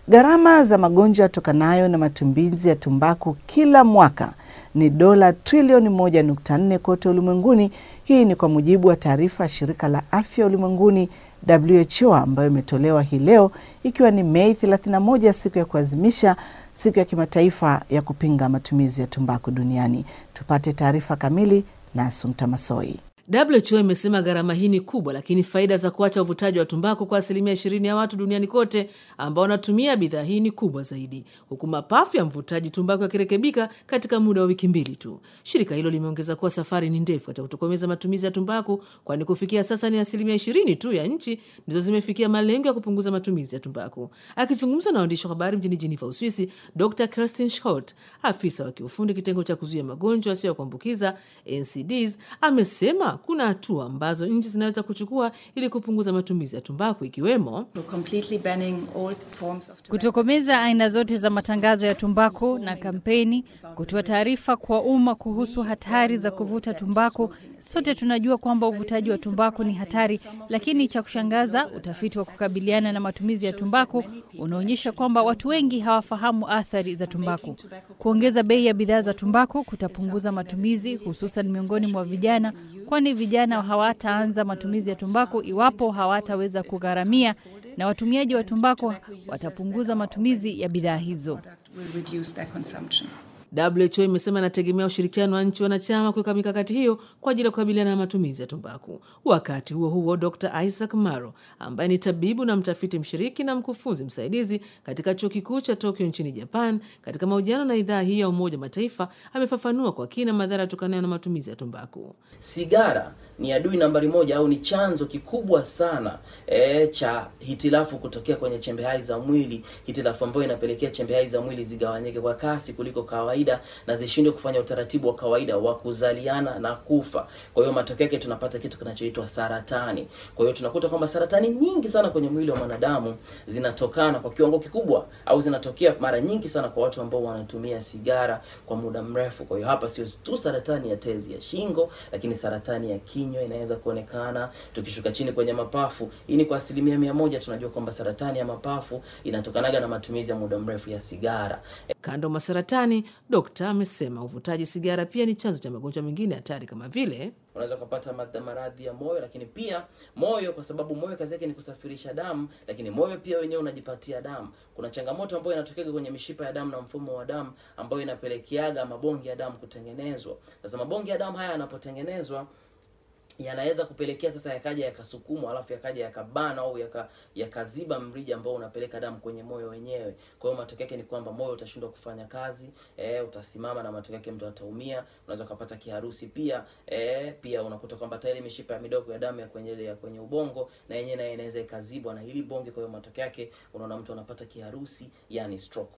Gharama za magonjwa yatokanayo na matumizi ya tumbaku kila mwaka ni dola trilioni 1.4 kote ulimwenguni. Hii ni kwa mujibu wa taarifa ya shirika la afya ulimwenguni WHO ambayo imetolewa hii leo ikiwa ni Mei 31, siku ya kuadhimisha siku ya kimataifa ya kupinga matumizi ya tumbaku duniani. Tupate taarifa kamili na Asumta Masoi. WHO imesema gharama hii ni kubwa, lakini faida za kuacha uvutaji wa tumbaku kwa asilimia ishirini ya watu duniani kote ambao wanatumia bidhaa hii ni kubwa zaidi, huku mapafu ya mvutaji tumbaku yakirekebika katika muda wa wiki mbili tu. Shirika hilo limeongeza kuwa safari ni ndefu hata kutokomeza matumizi ya tumbaku, kwani kufikia sasa ni asilimia ishirini tu ya nchi ndizo zimefikia malengo ya kupunguza matumizi ya tumbaku. Akizungumza na waandishi wa habari mjini Jiniva, Uswisi, Dr Kerstin Schott, afisa wa kiufundi kitengo cha kuzuia magonjwa yasiyo ya kuambukiza NCDs, amesema kuna hatua ambazo nchi zinaweza kuchukua ili kupunguza matumizi ya tumbaku ikiwemo kutokomeza aina zote za matangazo ya tumbaku na kampeni, kutoa taarifa kwa umma kuhusu hatari za kuvuta tumbaku. Sote tunajua kwamba uvutaji wa tumbaku ni hatari, lakini cha kushangaza, utafiti wa kukabiliana na matumizi ya tumbaku unaonyesha kwamba watu wengi hawafahamu athari za tumbaku. Kuongeza bei ya bidhaa za tumbaku kutapunguza matumizi, hususan miongoni mwa vijana, kwani vijana hawataanza matumizi ya tumbaku iwapo hawataweza kugharamia, na watumiaji wa tumbaku watapunguza matumizi ya bidhaa hizo. WHO imesema inategemea ushirikiano wa nchi wanachama kuweka mikakati hiyo kwa ajili ya kukabiliana na matumizi ya tumbaku. Wakati huo huo, Dr Isaac Maro ambaye ni tabibu na mtafiti mshiriki na mkufunzi msaidizi katika chuo kikuu cha Tokyo nchini Japan, katika mahojiano na idhaa hii ya Umoja wa Mataifa amefafanua kwa kina madhara yatokanayo na matumizi ya tumbaku. Sigara ni adui nambari moja au ni chanzo kikubwa sana e, cha hitilafu kutokea kwenye chembe hai za mwili, hitilafu ambayo inapelekea chembe hai za mwili zigawanyike kwa kasi kuliko kawaida na zishindwe kufanya utaratibu wa kawaida wa kuzaliana na kufa. Kwa hiyo matokeo yake tunapata kitu kinachoitwa saratani. Kwa hiyo tunakuta kwamba saratani nyingi sana kwenye mwili wa mwanadamu zinatokana kwa kiwango kikubwa au zinatokea mara nyingi sana kwa watu ambao wanatumia sigara kwa muda mrefu. Kwa hiyo hapa sio tu saratani ya tezi ya shingo, lakini saratani ya kinywa inaweza kuonekana. Tukishuka chini kwenye mapafu, hii ni kwa asilimia mia moja tunajua kwamba saratani ya mapafu inatokanaga na matumizi ya muda mrefu ya sigara. Kando mwa saratani, dokta amesema uvutaji sigara pia ni chanzo cha magonjwa mengine hatari kama vile unaweza kupata maradhi ya moyo, lakini pia moyo, kwa sababu moyo kazi yake ni kusafirisha damu, lakini moyo pia wenyewe unajipatia damu. Kuna changamoto ambayo inatokea kwenye mishipa ya damu na mfumo wa damu ambayo inapelekeaga mabonge ya damu kutengenezwa. Sasa mabonge ya damu haya yanapotengenezwa yanaweza kupelekea sasa yakaja yakasukumwa, alafu yakaja yakabana au yaka, yakaziba mrija ambao unapeleka damu kwenye moyo wenyewe. Kwa hiyo matokeo yake ni kwamba moyo utashindwa kufanya kazi e, utasimama na matokeo yake mtu ataumia. Unaweza kupata kiharusi pia e, pia unakuta kwamba tayari mishipa ya midogo ya damu ya kwenye ya kwenye ubongo na yenyewe nayo inaweza ikazibwa na hili bonge. Kwa hiyo matokeo yake unaona mtu anapata kiharusi, yani stroke.